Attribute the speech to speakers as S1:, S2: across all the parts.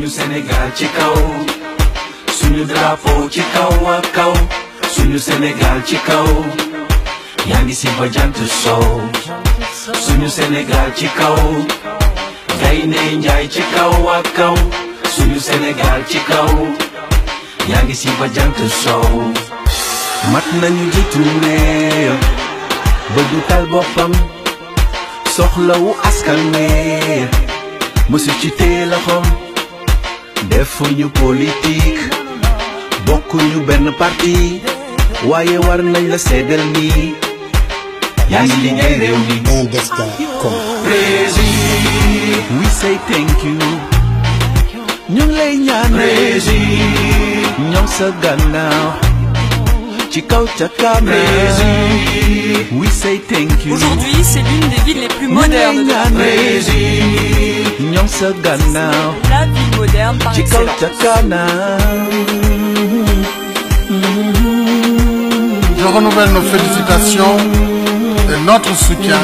S1: suñu Sénégal ci kaw suñu drapeau ci kaw ak kaw suñu Sénégal ci kaw yaa ngi si ba jant sow suñu Sénégal ci kaw gaynde njaay ci kaw ak kaw suñu Sénégal ci kaw yaa ngi si ba jant sow mat nañu jiitu réew ba du tal boppam soxlawu askan wi mësu ci tee loxoom defuñu politique bokkuñu benn parti waaye war nañ la seddal ni yaa ngi liggéey réew mi
S2: Un destin commun.
S1: Président we say thank you ñu ngi lay ñaan Président ñoom sa gannaaw ci kaw ca kanam Président we say thank you
S3: Aujourd'hui, c'est l'une des villes les plus modernes de
S1: ñaan
S3: notre pays.
S1: Président ñoom sa gannaaw
S3: La ville moderne par
S1: ci kaw ca
S3: excellence.
S1: kanam
S2: Je renouvelle nos félicitations et notre soutien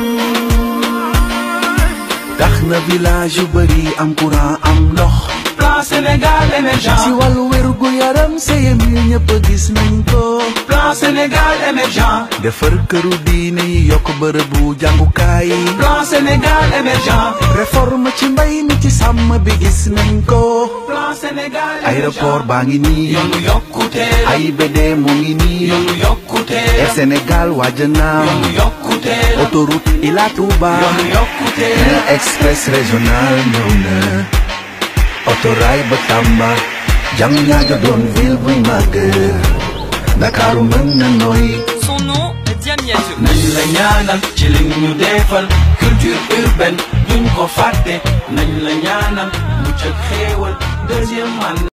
S1: tax na village yu bëri am courant am ndox plan Sénégal émergent si wàllu wérgu yaram seyem yi ñëpp gis nañ ko plan Sénégal émergent defar këru diine yi yokk bërëbu jàngukaay yi plan Sénégal émergent réforme ci mbay mi ci sàmm bi gis nañ ko plan Sénégal aéroport baa ngi nii yoonu yokkute AIBD mu ngi nii yoonu yokkute Air Sénégal waaj naaw yoonu yokkute autoroute Ila Touba yoonu yokkute express régional ñëw na autorail ba Tamba jam ñaajo doon ville buy màgg Ndakaaru mën na nooy
S3: Son nom, Diamniadio.
S1: nañ la ñaanal ci li ñu defal culture urbaine duñ ko fàtte nañ la ñaanal mucc ak xéewal deuxième man